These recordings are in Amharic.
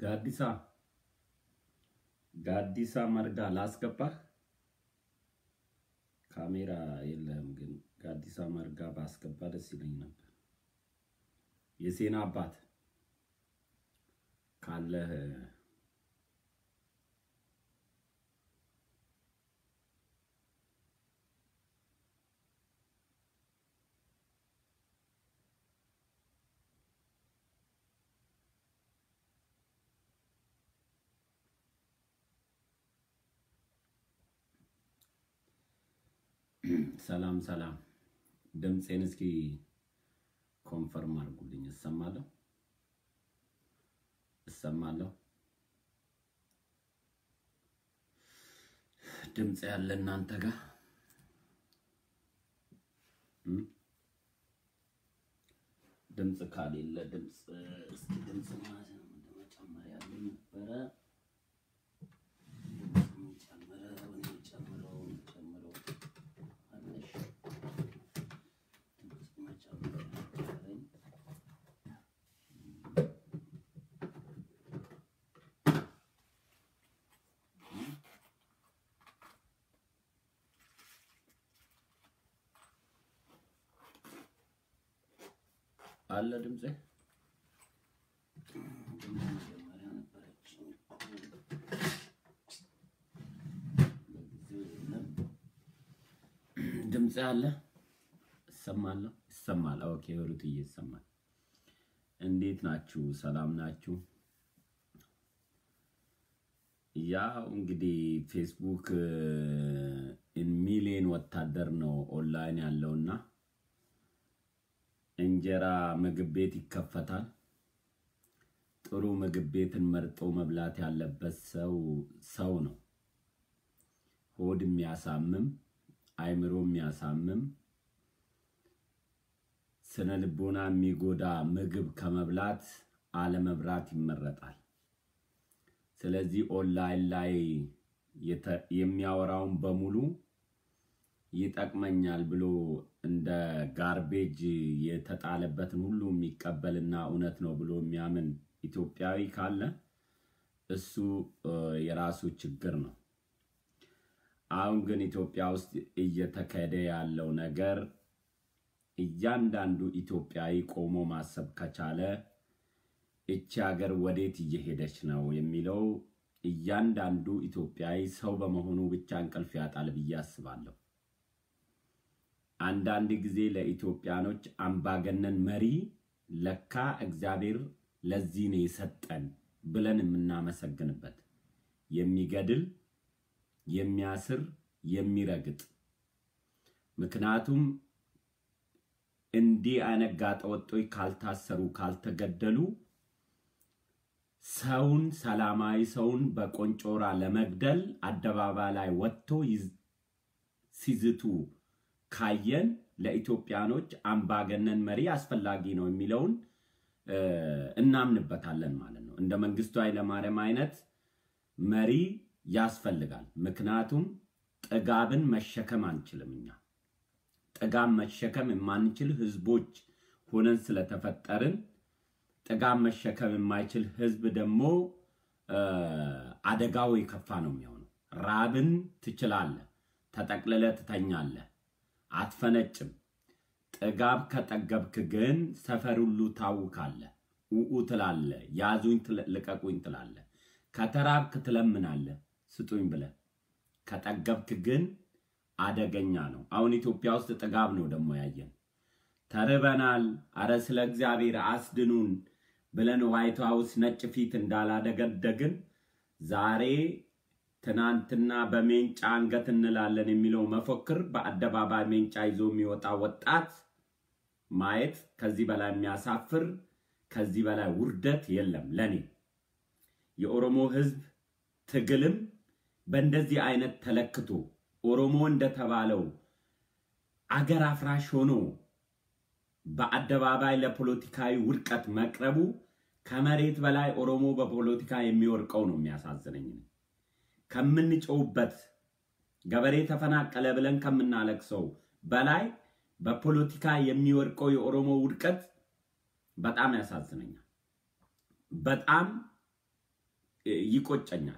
ጋዲሳ ጋዲሳ መርጋ ላስገባህ። ካሜራ የለህም ግን ጋዲሳ መርጋ ባስገባ ደስ ይለኝ ነበር። የሴና አባት ካለህ ሰላም ሰላም። ድምፄን እስኪ ኮንፈርም አድርጉልኝ። እሰማለሁ እሰማለሁ። ድምፅ ያለ እናንተ ጋር እም? ድምፅ ካሌለ ድምፅ እስኪ ድምፅ መጨመር ያለ ነበረ። ድምፅ ጨምረው ጨምረው ጨምረው አለሽ ድምፅ መጨመር ነበረኝ። አለ ድምፄ መጀመሪያ ነበረችኝ እኮ ለጊዜው የለም። ድምፅ አለ እሰማለሁ ይሰማል። ኦኬ ሩትዬ ይሰማል። እንዴት ናችሁ? ሰላም ናችሁ? ያው እንግዲህ ፌስቡክ ሚሊዮን ወታደር ነው ኦንላይን ያለውና እንጀራ ምግብ ቤት ይከፈታል። ጥሩ ምግብ ቤትን መርጦ መብላት ያለበት ሰው ሰው ነው። ሆድ የሚያሳምም አይምሮ የሚያሳምም ስነ ልቦና የሚጎዳ ምግብ ከመብላት አለመብላት ይመረጣል። ስለዚህ ኦንላይን ላይ የተ- የሚያወራውን በሙሉ ይጠቅመኛል ብሎ እንደ ጋርቤጅ የተጣለበትን ሁሉ የሚቀበልና እውነት ነው ብሎ የሚያምን ኢትዮጵያዊ ካለ እሱ እ፣ የራሱ ችግር ነው። አሁን ግን ኢትዮጵያ ውስጥ እየተካሄደ ያለው ነገር እያንዳንዱ ኢትዮጵያዊ ቆሞ ማሰብ ከቻለ እቺ ሀገር ወዴት እየሄደች ነው የሚለው እያንዳንዱ ኢትዮጵያዊ ሰው በመሆኑ ብቻ እንቅልፍ ያጣል ብዬ አስባለሁ። አንዳንድ ጊዜ ለኢትዮጵያኖች አምባገነን መሪ ለካ እግዚአብሔር ለዚህ ነው የሰጠን ብለን የምናመሰግንበት የሚገድል፣ የሚያስር፣ የሚረግጥ ምክንያቱም እንዲህ አይነት ጋጠወጦች ካልታሰሩ ካልተገደሉ ሰውን ሰላማዊ ሰውን በቆንጮራ ለመግደል አደባባይ ላይ ወጥቶ ይዝ- ሲዝቱ ካየን ለኢትዮጵያኖች አምባገነን መሪ አስፈላጊ ነው የሚለውን እ፣ እናምንበታለን ማለት ነው። እንደ መንግስቱ ኃይለማርያም አይነት መሪ ያስፈልጋል። ምክንያቱም ጥጋብን መሸከም አንችልም እኛ ጥጋብ መሸከም የማንችል ህዝቦች ሆነን ስለተፈጠርን ጥጋብ መሸከም የማይችል ህዝብ ደግሞ እ፣ አደጋው የከፋ ነው የሚሆነው። ራብን ትችላለህ፣ ተጠቅልለ ትተኛለህ፣ አትፈነጭም። ጥጋብ ከጠገብክ ግን ሰፈር ሁሉ ታውካለህ፣ ውኡ ትላለህ፣ ያዙኝ ትለ- ልቀቁኝ ትላለህ። ከተራብክ ትለምናለህ፣ ስጡኝ ብለህ። ከጠገብክ ግን አደገኛ ነው። አሁን ኢትዮጵያ ውስጥ ጥጋብ ነው ደግሞ ያየን። ተርበናል፣ አረ ስለ እግዚአብሔር አስድኑን ብለን ዋይት ሃውስ ነጭ ፊት እንዳላደገደግን ዛሬ ትናንትና በሜንጫ አንገት እንላለን የሚለው መፎክር በአደባባይ ሜንጫ ይዞ የሚወጣ ወጣት ማየት ከዚህ በላይ የሚያሳፍር ከዚህ በላይ ውርደት የለም ለኔ። የኦሮሞ ህዝብ ትግልም በእንደዚህ አይነት ተለክቶ ኦሮሞ እንደተባለው አገር አፍራሽ ሆኖ በአደባባይ ለፖለቲካዊ ውድቀት መቅረቡ ከመሬት በላይ ኦሮሞ በፖለቲካ የሚወርቀው ነው የሚያሳዝነኝ። ከምንጮውበት ገበሬ ተፈናቀለ ብለን ከምናለቅሰው በላይ በፖለቲካ የሚወርቀው የኦሮሞ ውድቀት በጣም ያሳዝነኛል። በጣም ይቆጨኛል።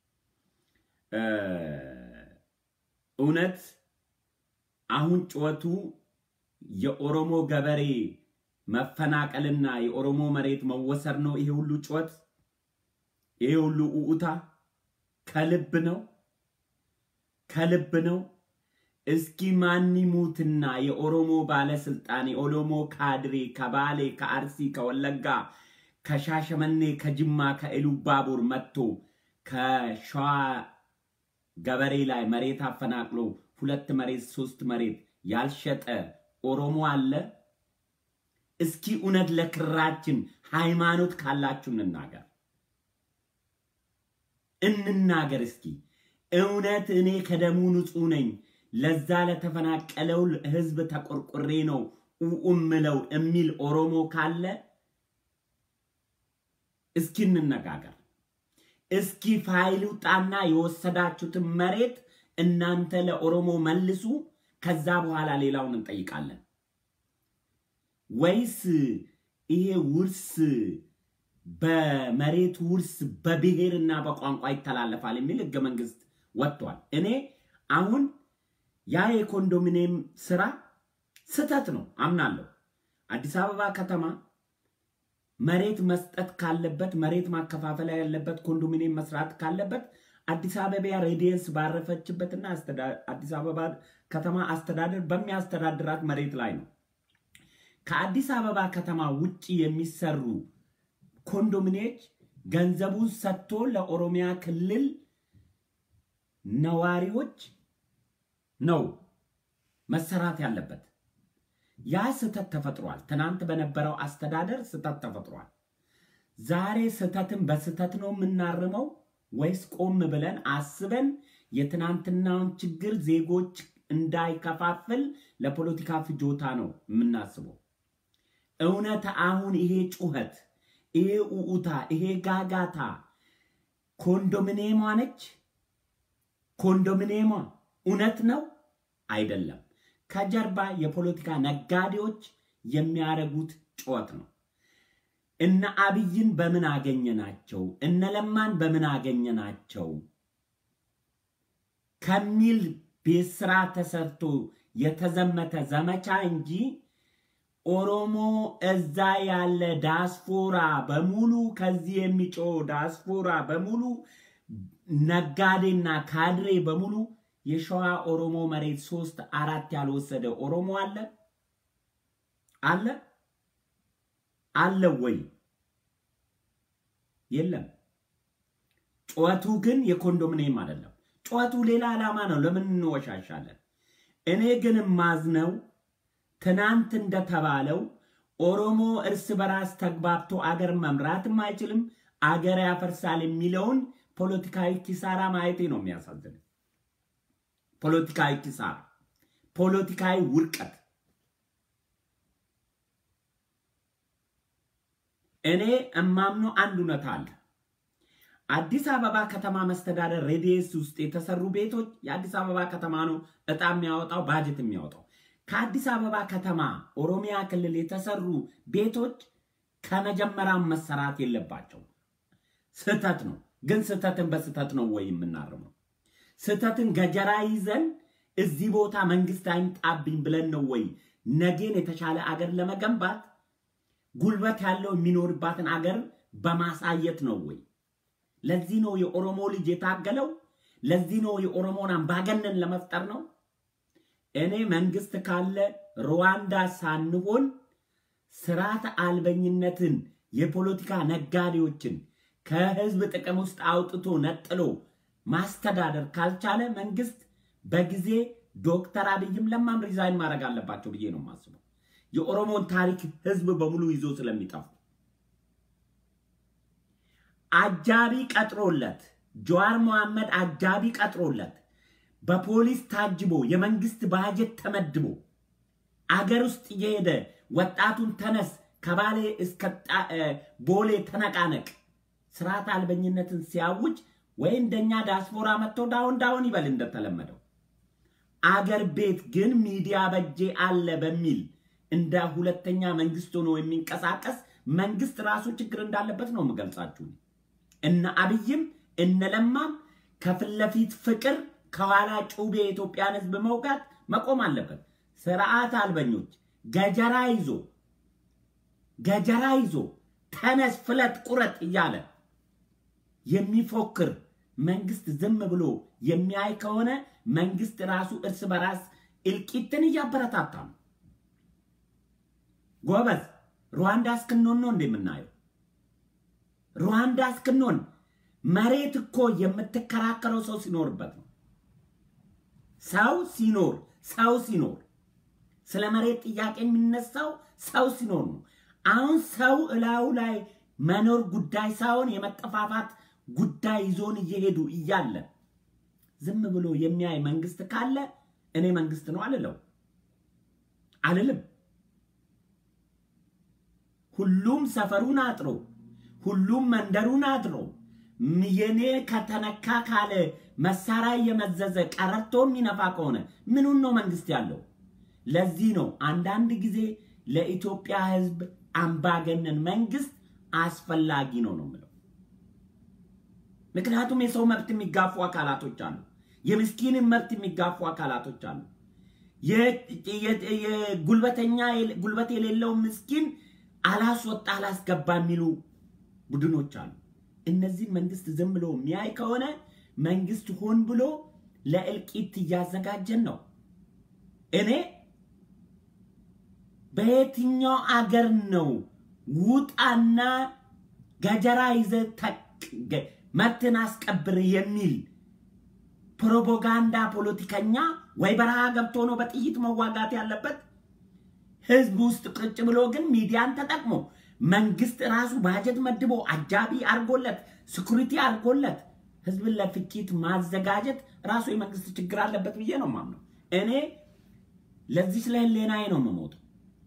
እውነት አሁን ጩኸቱ የኦሮሞ ገበሬ መፈናቀልና የኦሮሞ መሬት መወሰድ ነው። ይሄ ሁሉ ጩኸት፣ ይሄ ሁሉ ኡኡታ ከልብ ነው ከልብ ነው። እስኪ ማን ይሙትና የኦሮሞ ባለስልጣን የኦሮሞ ካድሬ ከባሌ፣ ከአርሲ፣ ከወለጋ፣ ከሻሸመኔ፣ ከጅማ፣ ከኢሉባቡር መጥቶ ከሸዋ ገበሬ ላይ መሬት አፈናቅሎ ሁለት መሬት ሶስት መሬት ያልሸጠ ኦሮሞ አለ? እስኪ እውነት ለክራችን ሃይማኖት ካላችሁ እንናገር እንናገር። እስኪ እውነት እኔ ከደሙ ንጹሕ ነኝ፣ ለዛ ለተፈናቀለው ህዝብ ተቆርቁሬ ነው እምለው የሚል ኦሮሞ ካለ እስኪ እንነጋገር። እስኪ ፋይል ውጣና የወሰዳችሁትን መሬት እናንተ ለኦሮሞ መልሱ። ከዛ በኋላ ሌላውን እንጠይቃለን። ወይስ ይሄ ውርስ በመሬት ውርስ በብሔርና በቋንቋ ይተላለፋል የሚል ህገ መንግስት ወጥቷል። እኔ አሁን ያ የኮንዶሚኒየም ስራ ስህተት ነው አምናለሁ። አዲስ አበባ ከተማ መሬት መስጠት ካለበት መሬት ማከፋፈል ያለበት ኮንዶሚኒየም መስራት ካለበት አዲስ አበባ ሬዲየንስ ባረፈችበትና አዲስ አበባ ከተማ አስተዳደር በሚያስተዳድራት መሬት ላይ ነው። ከአዲስ አበባ ከተማ ውጭ የሚሰሩ ኮንዶሚኒየሞች ገንዘቡን ሰጥቶ ለኦሮሚያ ክልል ነዋሪዎች ነው መሰራት ያለበት። ያ ስህተት ተፈጥሯል። ትናንት በነበረው አስተዳደር ስህተት ተፈጥሯል። ዛሬ ስህተትን በስህተት ነው የምናርመው ወይስ ቆም ብለን አስበን የትናንትናውን ችግር ዜጎች እንዳይከፋፍል ለፖለቲካ ፍጆታ ነው የምናስበው? እውነት አሁን ይሄ ጩኸት፣ ይሄ ኡኡታ፣ ይሄ ጋጋታ ኮንዶሚኒየሟ ነች? ኮንዶሚኒየሟ እውነት ነው አይደለም? ከጀርባ የፖለቲካ ነጋዴዎች የሚያደርጉት ጩኸት ነው። እነ አብይን በምን አገኘናቸው፣ እነ ለማን በምን አገኘናቸው ከሚል ቤት ስራ ተሰርቶ የተዘመተ ዘመቻ እንጂ ኦሮሞ እዛ ያለ ዳስፖራ በሙሉ ከዚህ የሚጮ ዳስፖራ በሙሉ ነጋዴና ካድሬ በሙሉ የሸዋ ኦሮሞ መሬት ሶስት አራት ያልወሰደ ኦሮሞ አለ አለ አለ ወይ? የለም። ጩኸቱ ግን የኮንዶሚኒየም አይደለም። ጩኸቱ ሌላ ዓላማ ነው። ለምን እንወሻሻለን? እኔ ግን ማዝነው ትናንት እንደተባለው ኦሮሞ እርስ በራስ ተግባብቶ አገር መምራትም አይችልም፣ አገር ያፈርሳል የሚለውን ፖለቲካዊ ኪሳራ ማየቴ ነው የሚያሳዝን። ፖለቲካዊ ኪሳራ፣ ፖለቲካዊ ውድቀት እኔ እማምነው አንድ እውነት አለ። አዲስ አበባ ከተማ መስተዳደር ሬዲየስ ውስጥ የተሰሩ ቤቶች የአዲስ አበባ ከተማ ነው እጣ የሚያወጣው ባጀት የሚያወጣው። ከአዲስ አበባ ከተማ ኦሮሚያ ክልል የተሰሩ ቤቶች ከመጀመሪያም መሰራት የለባቸው። ስህተት ነው። ግን ስህተትን በስህተት ነው ወይ የምናርመው? ስህተትን ገጀራ ይዘን እዚህ ቦታ መንግስት አይምጣብኝ ብለን ነው ወይ ነገን የተሻለ አገር ለመገንባት ጉልበት ያለው የሚኖርባትን አገር በማሳየት ነው ወይ? ለዚህ ነው የኦሮሞ ልጅ የታገለው? ለዚህ ነው የኦሮሞን አምባገነን ለመፍጠር ነው? እኔ መንግስት ካለ ሩዋንዳ ሳንሆን ስርዓት አልበኝነትን የፖለቲካ ነጋዴዎችን ከህዝብ ጥቅም ውስጥ አውጥቶ ነጥሎ ማስተዳደር ካልቻለ መንግስት በጊዜ ዶክተር አብይም ለማም ሪዛይን ማድረግ አለባቸው ብዬ ነው የማስበው። የኦሮሞን ታሪክ ህዝብ በሙሉ ይዞ ስለሚጠፉ አጃቢ ቀጥሮለት ጀዋር መሐመድ አጃቢ ቀጥሮለት በፖሊስ ታጅቦ የመንግስት ባጀት ተመድቦ አገር ውስጥ እየሄደ ወጣቱን ተነስ ከባሌ እስከ ቦሌ ተነቃነቅ ስርዓት አልበኝነትን ሲያውጅ ወይ እንደኛ ዳስፖራ መጥቶ ዳውን ዳውን ይበል እንደተለመደው። አገር ቤት ግን ሚዲያ በጄ አለ በሚል እንደ ሁለተኛ መንግስት ሆኖ የሚንቀሳቀስ መንግስት ራሱ ችግር እንዳለበት ነው የምገልጻችሁ። እነ አብይም እነ ለማም ከፊት ለፊት ፍቅር ከኋላ ጩቤ የኢትዮጵያን ህዝብ መውጋት መቆም አለበት። ስርዓት አልበኞች ገጀራ ይዞ ገጀራ ይዞ ተነስ ፍለጥ ቁረጥ እያለ የሚፎክር መንግስት ዝም ብሎ የሚያይ ከሆነ መንግስት ራሱ እርስ በራስ እልቂትን እያበረታታ ነው። ጎበዝ ሩዋንዳ እስክንሆን ነው እንደምናየው። ሩዋንዳ እስክንሆን መሬት እኮ የምትከራከረው ሰው ሲኖርበት ነው። ሰው ሲኖር ሰው ሲኖር ስለ መሬት ጥያቄ የሚነሳው ሰው ሲኖር ነው። አሁን ሰው እላዩ ላይ መኖር ጉዳይ ሳይሆን የመጠፋፋት ጉዳይ ይዞን እየሄዱ እያለ ዝም ብሎ የሚያይ መንግስት ካለ እኔ መንግስት ነው አልለው አልልም። ሁሉም ሰፈሩን አጥሮ ሁሉም መንደሩን አድሮ የኔ ከተነካ ካለ መሳሪያ እየመዘዘ ቀረርቶ የሚነፋ ከሆነ ምኑን ነው መንግስት ያለው? ለዚህ ነው አንዳንድ ጊዜ ለኢትዮጵያ ህዝብ አምባገነን መንግስት አስፈላጊ ነው ነው የምለው። ምክንያቱም የሰው መብት የሚጋፉ አካላቶች አሉ። የምስኪንን መብት የሚጋፉ አካላቶች አሉ። የጉልበተኛ ጉልበት የሌለው ምስኪን አላስወጣ አላስገባ የሚሉ ቡድኖች አሉ። እነዚህን መንግስት ዝም ብሎ የሚያይ ከሆነ መንግስት ሆን ብሎ ለእልቂት እያዘጋጀን ነው። እኔ በየትኛው አገር ነው ውጣና ገጀራ ይዘ መብትን አስቀብር የሚል ፕሮፓጋንዳ ፖለቲከኛ ወይ በረሃ ገብቶ ነው በጥይት መዋጋት ያለበት? ህዝብ ውስጥ ቁጭ ብሎ ግን ሚዲያን ተጠቅሞ መንግስት ራሱ ባጀት መድቦ አጃቢ አርጎለት ስኩሪቲ አርጎለት ህዝብን ለፍጅት ማዘጋጀት ራሱ የመንግስት ችግር አለበት ብዬ ነው ማምነው። እኔ ለዚህ ስለ ህሌናዬ ነው የምሞተው።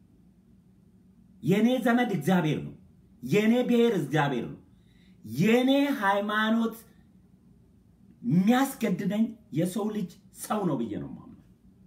የኔ ዘመድ እግዚአብሔር ነው። የኔ ብሔር እግዚአብሔር ነው። የኔ ሃይማኖት የሚያስገድደኝ የሰው ልጅ ሰው ነው ብዬ ነው ማምነው።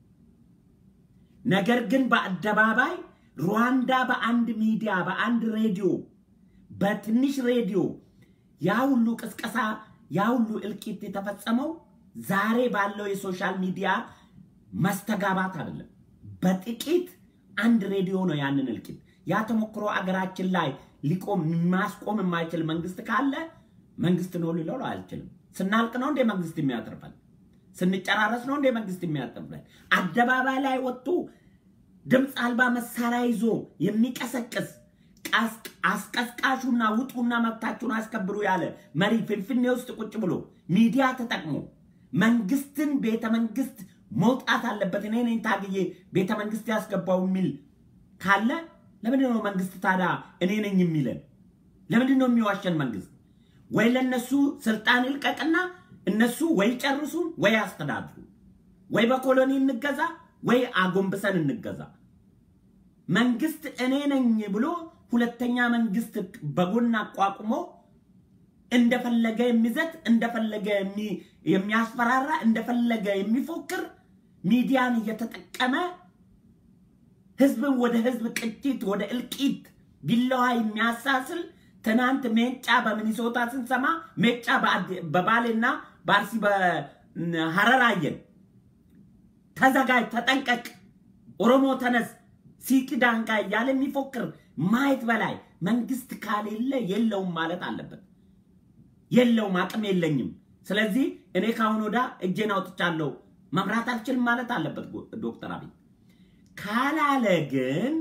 ነገር ግን በአደባባይ ሩዋንዳ በአንድ ሚዲያ በአንድ ሬዲዮ በትንሽ ሬዲዮ ያ ሁሉ ቅስቀሳ ያ ሁሉ እልቂት የተፈጸመው ዛሬ ባለው የሶሻል ሚዲያ መስተጋባት አይደለም። በጥቂት አንድ ሬዲዮ ነው ያንን እልቂት ያ ተሞክሮ አገራችን ላይ ሊቆም ማስቆም የማይችል መንግስት ካለ መንግስት ነው ሊለው አልችልም። ስናልቅ ነው እንደ መንግስት የሚያተርፈን? ስንጨራረስ ነው እንደ መንግስት የሚያተርፈን? አደባባይ ላይ ወጥቶ ድምፅ አልባ መሳሪያ ይዞ የሚቀሰቅስ አስቀስቃሹና ውጡና መብታችሁን አስከብሩ ያለ መሪ ፍንፍኔ ውስጥ ቁጭ ብሎ ሚዲያ ተጠቅሞ መንግስትን ቤተ መንግስት መውጣት አለበት እኔ ነኝ ታግዬ ቤተ መንግስት ያስገባው የሚል ካለ ለምንድን ነው መንግስት ታዲያ እኔ ነኝ የሚለን? ለምንድን ነው የሚዋሸን መንግስት? ወይ ለነሱ ስልጣን ይልቀቅና እነሱ ወይ ጨርሱ ወይ አስተዳድሩ፣ ወይ በኮሎኒ እንገዛ ወይ አጎንብሰን እንገዛ። መንግስት እኔ ነኝ ብሎ ሁለተኛ መንግስት በጎን አቋቁሞ እንደፈለገ የሚዘት እንደፈለገ የሚያስፈራራ እንደፈለገ የሚፎክር ሚዲያን እየተጠቀመ ህዝብን ወደ ህዝብ ቅጭት ወደ እልቂት ቢላዋ የሚያሳስል ትናንት ሜጫ በሚኒሶታ ስንሰማ ሜጫ በባሌና በአርሲ በሐረር አየን። ተዘጋጅ፣ ተጠንቀቅ፣ ኦሮሞ ተነስ፣ ሲቂዳንጋ እያለ የሚፎክር ማየት በላይ መንግስት ካሌለ የለውም ማለት አለበት። የለውም፣ አቅም የለኝም። ስለዚህ እኔ ካሁን ወዳ እጄን አውጥቻለሁ መምራት አልችልም ማለት አለበት ዶክተር አብይ። ካላለ ግን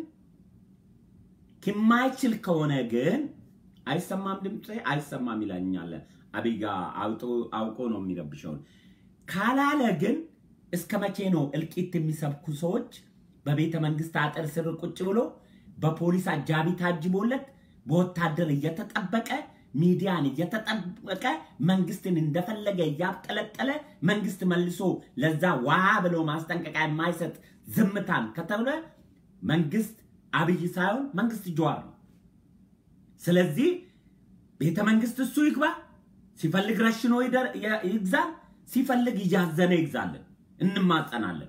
የማይችል ከሆነ ግን አይሰማም፣ ድምፅ አይሰማም ይላኛል። አብይ ጋ አውቆ ነው የሚረብሸውን። ካላለ ግን እስከ መቼ ነው እልቂት የሚሰብኩ ሰዎች በቤተ መንግስት አጥር ስር ቁጭ ብሎ በፖሊስ አጃቢ ታጅቦለት በወታደር እየተጠበቀ ሚዲያን እየተጠበቀ መንግስትን እንደፈለገ እያብጠለጠለ መንግስት መልሶ ለዛ ዋ ብሎ ማስጠንቀቂያ የማይሰጥ ዝምታን ከተብለ መንግስት አብይ ሳይሆን መንግስት ጀዋር ነው። ስለዚህ ቤተ መንግስት እሱ ይግባ፣ ሲፈልግ ረሽኖ ይግዛ፣ ሲፈልግ እያዘነ ይግዛለን፣ እንማጸናለን።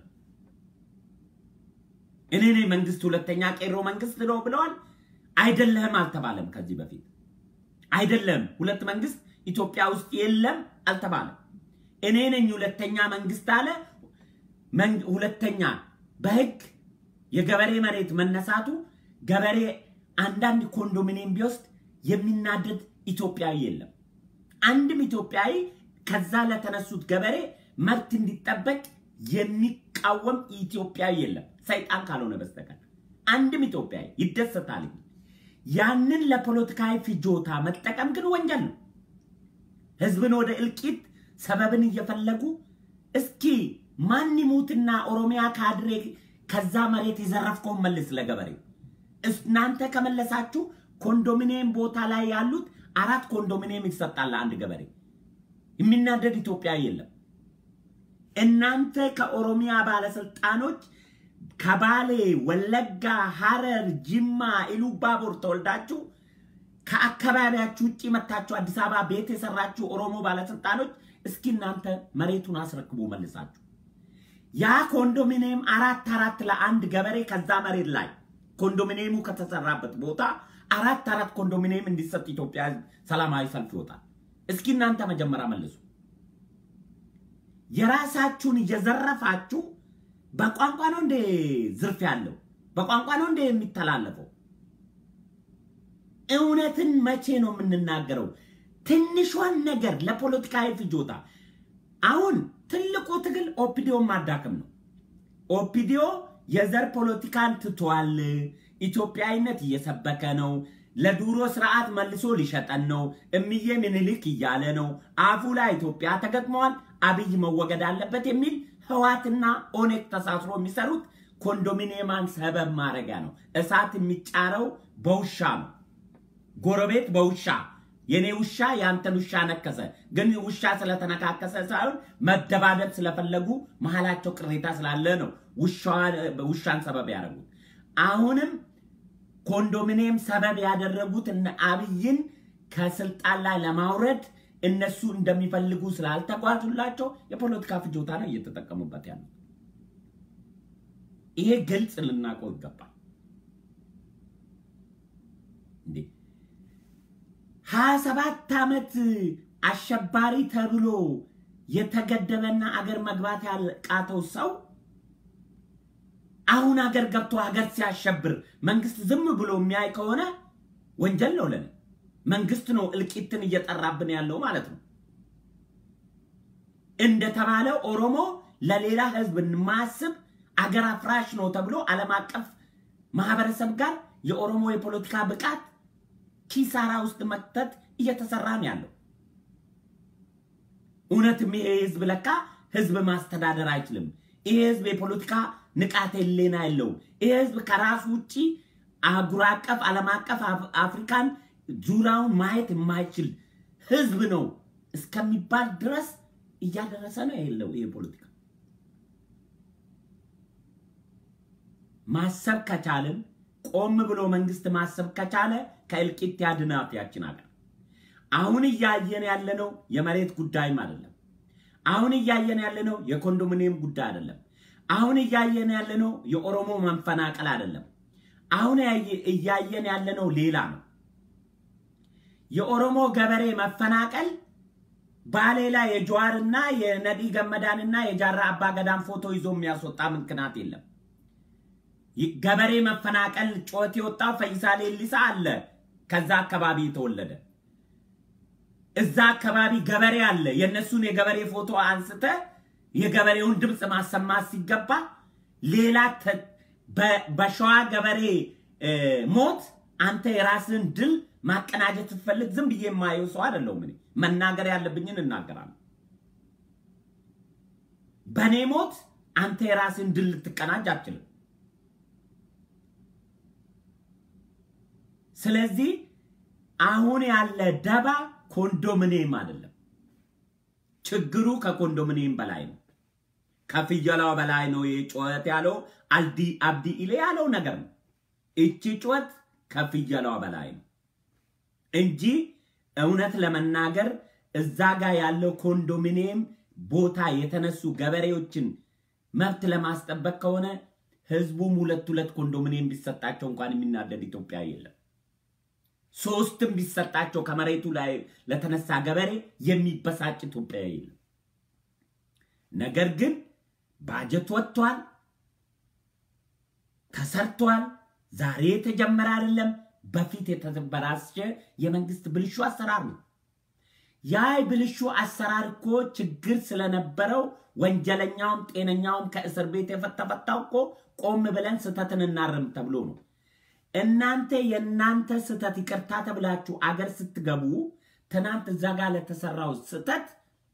እኔ ነኝ መንግስት ሁለተኛ ቄሮ መንግስት ነው ብለዋል። አይደለህም አልተባለም ከዚህ በፊት አይደለም። ሁለት መንግስት ኢትዮጵያ ውስጥ የለም አልተባለም። እኔ ነኝ ሁለተኛ መንግስት አለ። ሁለተኛ በህግ የገበሬ መሬት መነሳቱ ገበሬ አንዳንድ ኮንዶሚኒየም ቢወስድ የሚናደድ ኢትዮጵያዊ የለም። አንድም ኢትዮጵያዊ ከዛ ለተነሱት ገበሬ መብት እንዲጠበቅ የሚቃወም ኢትዮጵያዊ የለም፣ ሰይጣን ካልሆነ በስተቀር አንድም ኢትዮጵያዊ ይደሰታል። ያንን ለፖለቲካዊ ፍጆታ መጠቀም ግን ወንጀል ነው። ህዝብን ወደ እልቂት ሰበብን እየፈለጉ እስኪ ማን ይሙትና ኦሮሚያ ካድሬ ከዛ መሬት የዘረፍከውን መልስ ለገበሬው። እናንተ ከመለሳችሁ ኮንዶሚኒየም ቦታ ላይ ያሉት አራት ኮንዶሚኒየም ይሰጣል ለአንድ ገበሬ። የሚናደድ ኢትዮጵያዊ የለም። እናንተ ከኦሮሚያ ባለስልጣኖች ከባሌ፣ ወለጋ፣ ሐረር፣ ጅማ፣ ኢሉባቦር ተወልዳችሁ ከአካባቢያችሁ ውጭ መታችሁ አዲስ አበባ ቤት የሰራችሁ ኦሮሞ ባለስልጣኖች እስኪ እናንተ መሬቱን አስረክቡ መልሳችሁ። ያ ኮንዶሚኒየም አራት አራት ለአንድ ገበሬ ከዛ መሬት ላይ ኮንዶሚኒየሙ ከተሰራበት ቦታ አራት አራት ኮንዶሚኒየም እንዲሰጥ ኢትዮጵያ ሰላማዊ ሰልፍ ይወጣል። እስኪ እናንተ መጀመሪያ መልሱ። የራሳችሁን እየዘረፋችሁ በቋንቋ ነው እንደ ዝርፍ ያለው በቋንቋ ነው እንደ የሚተላለፈው። እውነትን መቼ ነው የምንናገረው? ትንሿን ነገር ለፖለቲካዊ ፍጆታ። አሁን ትልቁ ትግል ኦፒዲዮን ማዳከም ነው። ኦፒዲዮ የዘር ፖለቲካን ትቷል። ኢትዮጵያዊነት እየሰበከ ነው። ለዱሮ ስርዓት መልሶ ሊሸጠን ነው። እምዬ ምኒልክ እያለ ነው። አፉ ላይ ኢትዮጵያ ተገጥመዋል። አብይ መወገድ አለበት የሚል ህዋትና ኦኔግ ተሳስሮ የሚሰሩት ኮንዶሚኒየማን ሰበብ ማድረጊያ ነው። እሳት የሚጫረው በውሻ ነው። ጎረቤት በውሻ የኔ ውሻ የአንተን ውሻ ነከሰ። ግን ውሻ ስለተነካከሰ ሳይሆን መደባደብ ስለፈለጉ መሀላቸው ቅሬታ ስላለ ነው ውሻን ሰበብ ያደረጉት። አሁንም ኮንዶሚኒየም ሰበብ ያደረጉት እነ አብይን ከስልጣን ላይ ለማውረድ እነሱ እንደሚፈልጉ ስላልተጓዙላቸው የፖለቲካ ፍጆታ ነው እየተጠቀሙበት ያሉት። ይሄ ግልጽ ልናውቀው ይገባል። እንዴ ሀያ ሰባት ዓመት አሸባሪ ተብሎ የተገደበና አገር መግባት ያቃተው ሰው አሁን አገር ገብቶ አገር ሲያሸብር መንግስት ዝም ብሎ የሚያይ ከሆነ ወንጀል ነው ለኔ። መንግስት ነው እልቂትን እየጠራብን ያለው ማለት ነው። እንደተባለ ኦሮሞ ለሌላ ህዝብ ማስብ አገር አፍራሽ ነው ተብሎ ዓለም አቀፍ ማህበረሰብ ጋር የኦሮሞ የፖለቲካ ብቃት ኪሳራ ውስጥ መክተት እየተሰራ ነው ያለው። እውነትም ይሄ ህዝብ ለካ ህዝብ ማስተዳደር አይችልም። ይሄ ህዝብ የፖለቲካ ንቃተ ህሊና የለውም። ይሄ ህዝብ ከራሱ ውጭ አህጉር አቀፍ፣ ዓለም አቀፍ፣ አፍሪካን ዙሪያውን ማየት የማይችል ህዝብ ነው እስከሚባል ድረስ እያደረሰ ነው ያለው ይሄ ፖለቲካ። ማሰብ ከቻልን ቆም ብሎ መንግስት ማሰብ ከቻለ ከእልቂት ያድናት ያችን ሀገር። አሁን እያየን ያለነው የመሬት ጉዳይም አይደለም። አሁን እያየን ያለነው የኮንዶሚኒየም ጉዳይ አይደለም። አሁን እያየን ያለነው የኦሮሞ መንፈናቀል አይደለም። አሁን እያየን ያለነው ሌላ ነው። የኦሮሞ ገበሬ መፈናቀል ባሌ ላይ የጀዋርና የነዲ ገመዳንና የጃራ አባ ገዳን ፎቶ ይዞ የሚያስወጣ ምክንያት የለም። ገበሬ መፈናቀል ጩኸት የወጣው ፈይሳ ሌሊሳ አለ። ከዛ አካባቢ የተወለደ እዛ አካባቢ ገበሬ አለ። የእነሱን የገበሬ ፎቶ አንስተ የገበሬውን ድምፅ ማሰማት ሲገባ ሌላ በሸዋ ገበሬ ሞት አንተ የራስን ድል ማቀናጀት ስትፈልግ ዝም ብዬ የማየው ሰው አይደለሁም። እኔ መናገር ያለብኝን እናገራለሁ። በእኔ ሞት አንተ የራስን ድል ልትቀናጅ አትችልም። ስለዚህ አሁን ያለ ደባ ኮንዶሚኒየም አይደለም። ችግሩ ከኮንዶሚኒየም በላይ ነው። ከፍየላው በላይ ነው። ይህ ጩኸት ያለው አልዲ አብዲ ኢሌ ያለው ነገር ነው። እቺ ጩኸት ከፍየላው በላይ ነው እንጂ እውነት ለመናገር እዛ ጋር ያለው ኮንዶሚኒየም ቦታ የተነሱ ገበሬዎችን መብት ለማስጠበቅ ከሆነ ህዝቡም ሁለት ሁለት ኮንዶሚኒየም ቢሰጣቸው እንኳን የሚናደድ ኢትዮጵያ የለም። ሶስትም ቢሰጣቸው ከመሬቱ ላይ ለተነሳ ገበሬ የሚበሳጭ ኢትዮጵያዊ የለም። ነገር ግን ባጀት ወጥቷል፣ ተሰርቷል። ዛሬ የተጀመረ አይደለም። በፊት የተበላሸ የመንግስት ብልሹ አሰራር ነው። ያ ብልሹ አሰራር እኮ ችግር ስለነበረው ወንጀለኛውም ጤነኛውም ከእስር ቤት የተፈታው እኮ ቆም ብለን ስህተትን እናርም ተብሎ ነው። እናንተ የእናንተ ስህተት ይቅርታ ተብላችሁ አገር ስትገቡ ትናንት እዛ ጋር ለተሰራው ስህተት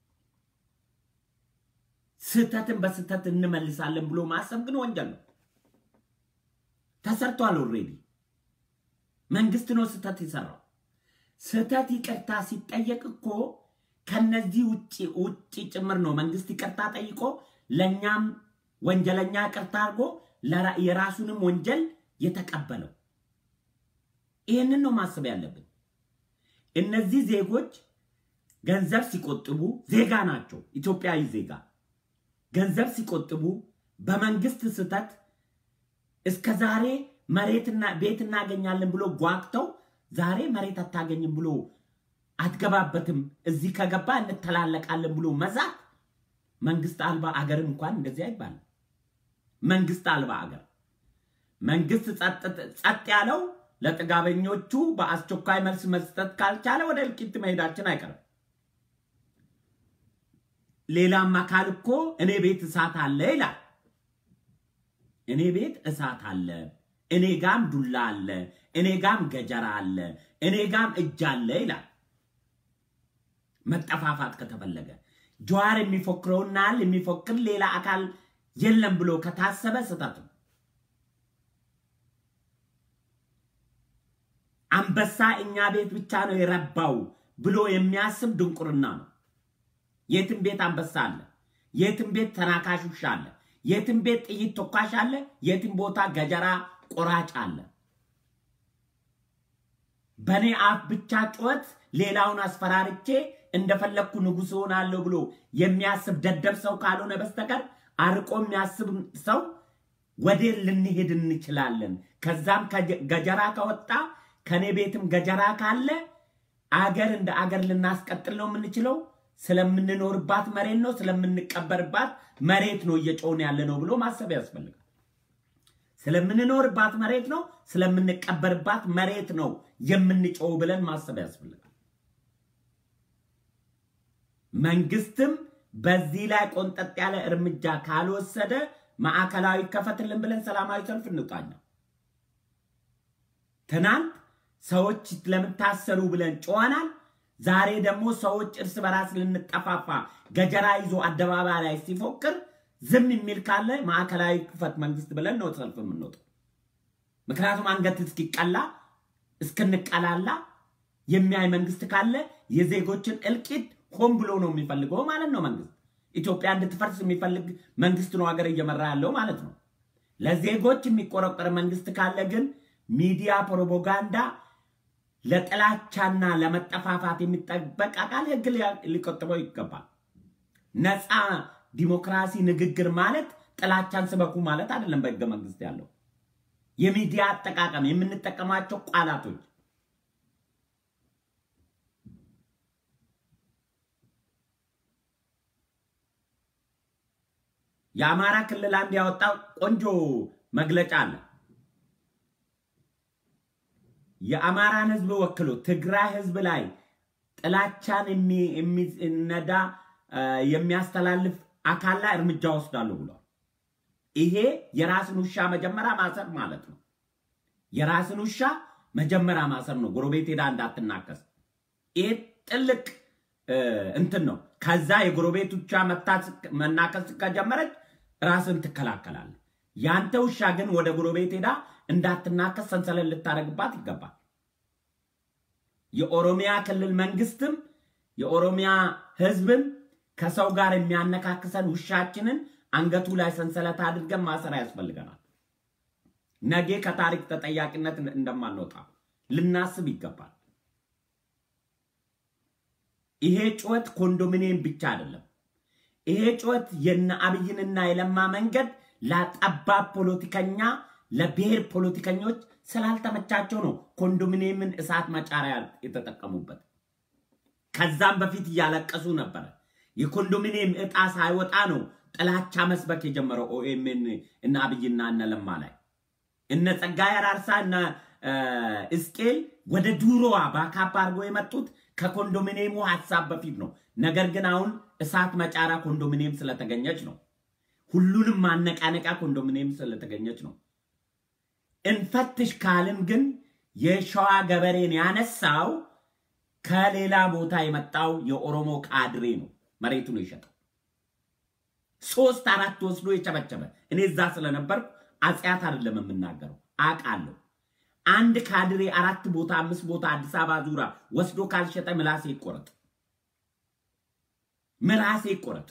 ስህተትን በስህተት እንመልሳለን ብሎ ማሰብ ግን ወንጀል ነው። ተሰርቷል። ኦልሬዲ መንግስት ነው ስህተት የሰራው። ስህተት ይቅርታ ሲጠየቅ እኮ ከነዚህ ውጭ ውጭ ጭምር ነው መንግስት ይቅርታ ጠይቆ ለእኛም ወንጀለኛ ይቅርታ አድርጎ የራሱንም ወንጀል የተቀበለው። ይህንን ነው ማሰብ ያለብን። እነዚህ ዜጎች ገንዘብ ሲቆጥቡ ዜጋ ናቸው፣ ኢትዮጵያዊ ዜጋ ገንዘብ ሲቆጥቡ በመንግስት ስህተት እስከ ዛሬ መሬትና ቤት እናገኛለን ብሎ ጓግተው ዛሬ መሬት አታገኝም ብሎ አትገባበትም፣ እዚህ ከገባ እንተላለቃለን ብሎ መዛት መንግስት አልባ አገር እንኳን እንደዚህ አይባልም። መንግስት አልባ አገር መንግስት ጸጥ ያለው ለጥጋበኞቹ በአስቸኳይ መልስ መስጠት ካልቻለ ወደ እልቂት መሄዳችን አይቀርም። ሌላም አካል እኮ እኔ ቤት እሳት አለ ይላል። እኔ ቤት እሳት አለ፣ እኔ ጋም ዱላ አለ፣ እኔ ጋም ገጀራ አለ፣ እኔ ጋም እጅ አለ ይላል። መጠፋፋት ከተፈለገ ጀዋር የሚፎክረውና የሚፎክር ሌላ አካል የለም ብሎ ከታሰበ ስህተት ነው። አንበሳ እኛ ቤት ብቻ ነው የረባው ብሎ የሚያስብ ድንቁርና ነው። የትም ቤት አንበሳ አለ፣ የትም ቤት ተናካሽ ውሻ አለ፣ የትም ቤት ጥይት ተኳሽ አለ፣ የትም ቦታ ገጀራ ቆራጭ አለ። በእኔ አፍ ብቻ ጩኸት ሌላውን አስፈራርቼ እንደፈለግኩ ንጉሥ ሆናለሁ ብሎ የሚያስብ ደደብ ሰው ካልሆነ በስተቀር አርቆ የሚያስብ ሰው ወዴት ልንሄድ እንችላለን? ከዛም ገጀራ ከወጣ ከኔ ቤትም ገጀራ ካለ አገር እንደ አገር ልናስቀጥል ነው የምንችለው። ስለምንኖርባት መሬት ነው፣ ስለምንቀበርባት መሬት ነው እየጮውን ያለ ነው ብሎ ማሰብ ያስፈልጋል። ስለምንኖርባት መሬት ነው፣ ስለምንቀበርባት መሬት ነው የምንጮው ብለን ማሰብ ያስፈልጋል። መንግስትም በዚህ ላይ ቆንጠጥ ያለ እርምጃ ካልወሰደ ማዕከላዊ ከፈትልን ብለን ሰላማዊ ሰልፍ እንውጣኛ። ትናንት ሰዎች ለምን ታሰሩ ብለን ጮኸናል። ዛሬ ደግሞ ሰዎች እርስ በራስ ልንጠፋፋ ገጀራ ይዞ አደባባይ ላይ ሲፎክር ዝም የሚል ካለ ማዕከላዊ ክፈት መንግስት ብለን ነው ሰልፍ የምንወጣው። ምክንያቱም አንገት እስኪቀላ እስክንቀላላ የሚያይ መንግስት ካለ የዜጎችን እልቂት ሆን ብሎ ነው የሚፈልገው ማለት ነው። መንግስት ኢትዮጵያ እንድትፈርስ የሚፈልግ መንግስት ነው ሀገር እየመራ ያለው ማለት ነው። ለዜጎች የሚቆረቆር መንግስት ካለ ግን ሚዲያ ፕሮፓጋንዳ ለጥላቻና ለመጠፋፋት የሚጠበቅ አካል ህግ ሊቆጥበው ይገባል። ነፃ ዲሞክራሲ ንግግር ማለት ጥላቻን ስበኩ ማለት አይደለም። በህገ መንግስት ያለው የሚዲያ አጠቃቀም የምንጠቀማቸው ቃላቶች የአማራ ክልል አንድ ያወጣው ቆንጆ መግለጫ አለ። የአማራን ህዝብ ወክሎ ትግራይ ህዝብ ላይ ጥላቻን የሚነዳ የሚያስተላልፍ አካል ላይ እርምጃ ወስዳለሁ ብሏል። ይሄ የራስን ውሻ መጀመሪያ ማሰር ማለት ነው። የራስን ውሻ መጀመሪያ ማሰር ነው። ጎረቤት ሄዳ እንዳትናከስ። ይሄ ጥልቅ እንትን ነው። ከዛ የጎረቤት ውሻ መናከስ ከጀመረች ራስን ትከላከላለህ። ያንተ ውሻ ግን ወደ ጎረቤት ሄዳ እንዳትናከስ ሰንሰለት ልታደርግባት ይገባል። የኦሮሚያ ክልል መንግስትም የኦሮሚያ ህዝብም ከሰው ጋር የሚያነካክሰን ውሻችንን አንገቱ ላይ ሰንሰለት አድርገን ማሰር ያስፈልገናል። ነገ ከታሪክ ተጠያቂነት እንደማንወጣ ልናስብ ይገባል። ይሄ ጩኸት ኮንዶሚኒየም ብቻ አይደለም። ይሄ ጩኸት የነ አብይንና የለማ መንገድ ለጠባብ ፖለቲከኛ ለብሔር ፖለቲከኞች ስላልተመቻቸው ነው ኮንዶሚኒየምን እሳት መጫሪያ የተጠቀሙበት። ከዛም በፊት እያለቀሱ ነበረ። የኮንዶሚኒየም እጣ ሳይወጣ ነው ጥላቻ መስበክ የጀመረው ኦኤምን እና አብይና እነ ለማ ላይ እነ ጸጋዬ አራርሳ እና እስቄል ወደ ዱሮዋ በአካባ አድርጎ የመጡት ከኮንዶሚኒየሙ ሀሳብ በፊት ነው። ነገር ግን አሁን እሳት መጫራ ኮንዶሚኒየም ስለተገኘች ነው። ሁሉንም ማነቃነቃ ኮንዶሚኒየም ስለተገኘች ነው። እንፈትሽ ካልን ግን የሸዋ ገበሬን ያነሳው ከሌላ ቦታ የመጣው የኦሮሞ ካድሬ ነው። መሬቱን የሸጠው ሶስት አራት ወስዶ የጨበጨበ እኔ እዛ ስለነበርኩ አጽያት አይደለም የምናገረው አውቃለሁ። አንድ ካድሬ አራት ቦታ አምስት ቦታ አዲስ አበባ ዙራ ወስዶ ካልሸጠ ምላሴ ይቆረጥ፣ ምላሴ ይቆረጥ።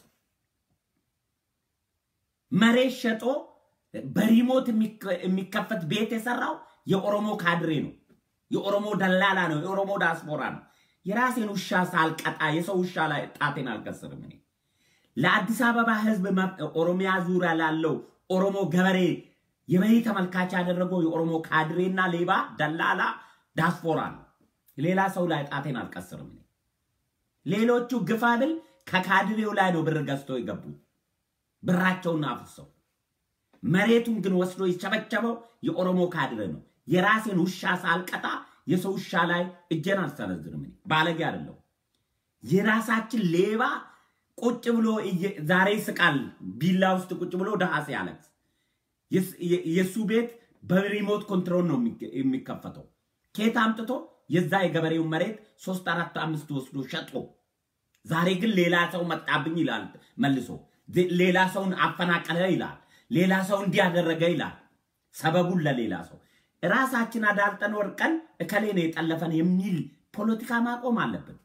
መሬት ሸጦ በሪሞት የሚከፈት ቤት የሰራው የኦሮሞ ካድሬ ነው። የኦሮሞ ደላላ ነው። የኦሮሞ ዳስፖራ ነው። የራሴን ውሻ ሳልቀጣ የሰው ውሻ ላይ ጣቴን አልቀስርም። እኔ ለአዲስ አበባ ሕዝብ ኦሮሚያ ዙሪያ ላለው ኦሮሞ ገበሬ የበይ ተመልካች ያደረገው የኦሮሞ ካድሬና ሌባ ደላላ ዳስፖራ ነው። ሌላ ሰው ላይ ጣቴን አልቀስርም። እኔ ሌሎቹ ግፋ ብል ከካድሬው ላይ ነው ብር ገዝተው የገቡት ብራቸውን አፍሰው መሬቱን ግን ወስዶ የቸበቸበው የኦሮሞ ካድሬ ነው። የራሴን ውሻ ሳልቀጣ የሰው ውሻ ላይ እጄን አልሰነዝርም። እኔ ባለጌ አይደለሁ። የራሳችን ሌባ ቁጭ ብሎ ዛሬ ይስቃል። ቢላ ውስጥ ቁጭ ብሎ ደሃ ሲያለቅስ የእሱ ቤት በሪሞት ኮንትሮል ነው የሚከፈተው። ኬት አምጥቶ የዛ የገበሬውን መሬት ሶስት አራት አምስት ወስዶ ሸጦ ዛሬ ግን ሌላ ሰው መጣብኝ ይላል መልሶ ሌላ ሰውን አፈናቀለ ይላል። ሌላ ሰው እንዲያደረገ ይላል። ሰበቡን ለሌላ ሰው ራሳችን አዳልጠን ወርቀን እከሌ ነው የጠለፈን የሚል ፖለቲካ ማቆም አለብን።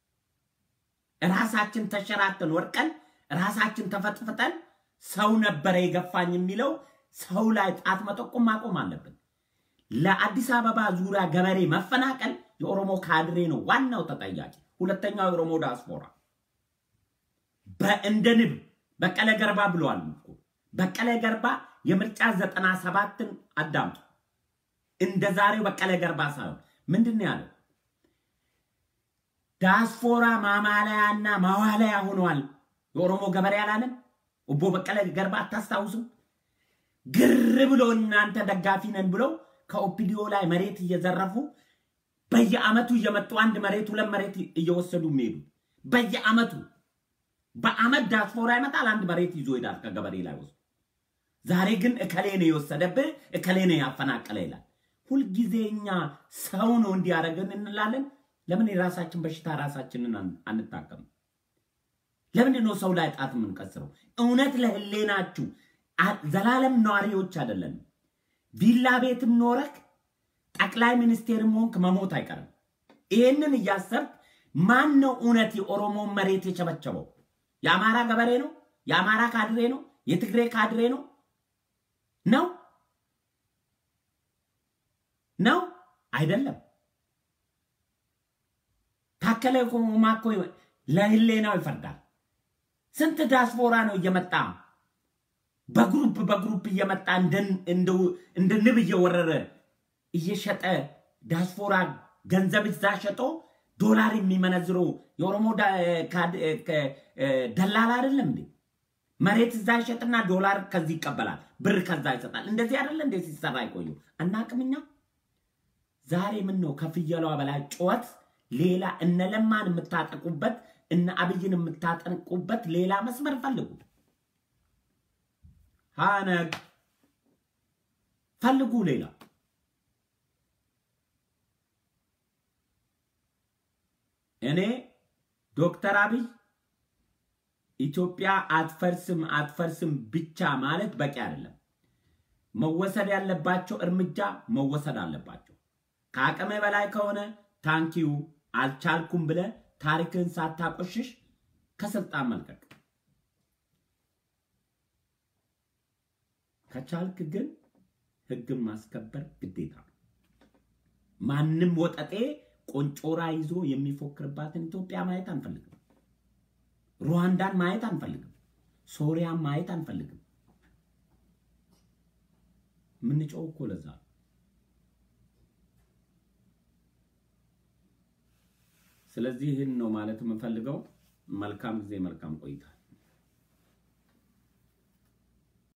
ራሳችን ተሸራተን ወርቀን ራሳችን ተፈጥፍጠን ሰው ነበረ የገፋኝ የሚለው ሰው ላይ ጣት መጠቆም ማቆም አለብን። ለአዲስ አበባ ዙሪያ ገበሬ መፈናቀል የኦሮሞ ካድሬ ነው ዋናው ተጠያቂ። ሁለተኛው የኦሮሞ ዳስፖራ በእንደ ንብ በቀለ ገርባ ብለዋል እኮ በቀለ ገርባ የምርጫ ዘጠና ሰባትን አዳምጡ። እንደ ዛሬው በቀለ ገርባ ሳይሆን ምንድን ነው ያለው? ዳስፖራ ማማለያና ማዋለያ ሆነዋል የኦሮሞ ገበሬ አላለም? ኦቦ በቀለ ገርባ አታስታውሱም? ግር ብሎ እናንተ ደጋፊ ነን ብለው ከኦፒዲዮ ላይ መሬት እየዘረፉ በየአመቱ እየመጡ አንድ መሬት ሁለት መሬት እየወሰዱ የሚሄዱ በየአመቱ በአመት ዳስፖራ ይመጣል፣ አንድ መሬት ይዞ ይሄዳል ከገበሬ ላይ ወስዶ። ዛሬ ግን እከሌ ነው የወሰደብህ እከሌ ነው ያፈናቀለ ይላል። ሁልጊዜ እኛ ሰው ነው እንዲያደርገን እንላለን። ለምን የራሳችን በሽታ ራሳችንን አንታከም? ለምንድን ነው ሰው ላይ ጣት የምንቀስረው? እውነት ለህሌናችሁ ዘላለም ነዋሪዎች አይደለንም። ቪላ ቤትም ኖረክ ጠቅላይ ሚኒስቴርም ሆንክ መሞት አይቀርም። ይህንን እያሰብክ ማን ነው እውነት የኦሮሞን መሬት የቸበቸበው? የአማራ ገበሬ ነው? የአማራ ካድሬ ነው? የትግሬ ካድሬ ነው ነው ነው አይደለም። ታከለ ኡማ እኮ ለህሌናው ይፈርዳል። ስንት ዳስፖራ ነው እየመጣ በግሩፕ በግሩፕ እየመጣ እንደ ንብ እየወረረ እየሸጠ ዳስፖራ ገንዘብ እዛ ሸጦ ዶላር የሚመነዝረው የኦሮሞ ደላላ አይደለም እንዴ? መሬት እዛ ይሸጥና ዶላር ከዚህ ይቀበላል፣ ብር ከዛ ይሰጣል። እንደዚህ አይደለ እንዴ ሲሰራ ይቆዩ አናቅምኛ። ዛሬ ምን ነው ከፍየሏ በላይ ጩኸት ሌላ እነ ለማን የምታጠቁበት እነ አብይን የምታጠቁበት ሌላ መስመር ፈልጉ። ሀነግ ፈልጉ ሌላ እኔ ዶክተር አብይ ኢትዮጵያ አትፈርስም አትፈርስም ብቻ ማለት በቂ አይደለም። መወሰድ ያለባቸው እርምጃ መወሰድ አለባቸው። ከአቅሜ በላይ ከሆነ ታንኪዩ አልቻልኩም ብለ ታሪክን ሳታቆሽሽ ከስልጣን መልቀቅ፣ ከቻልክ ግን ህግን ማስከበር ግዴታ ነው። ማንም ወጠጤ ቆንጮራ ይዞ የሚፎክርባትን ኢትዮጵያ ማየት አንፈልግም። ሩዋንዳን ማየት አንፈልግም። ሶሪያን ማየት አንፈልግም። የምንጮው እኮ ለዛ ነው። ስለዚህ ይህን ነው ማለት የምንፈልገው። መልካም ጊዜ፣ መልካም ቆይታ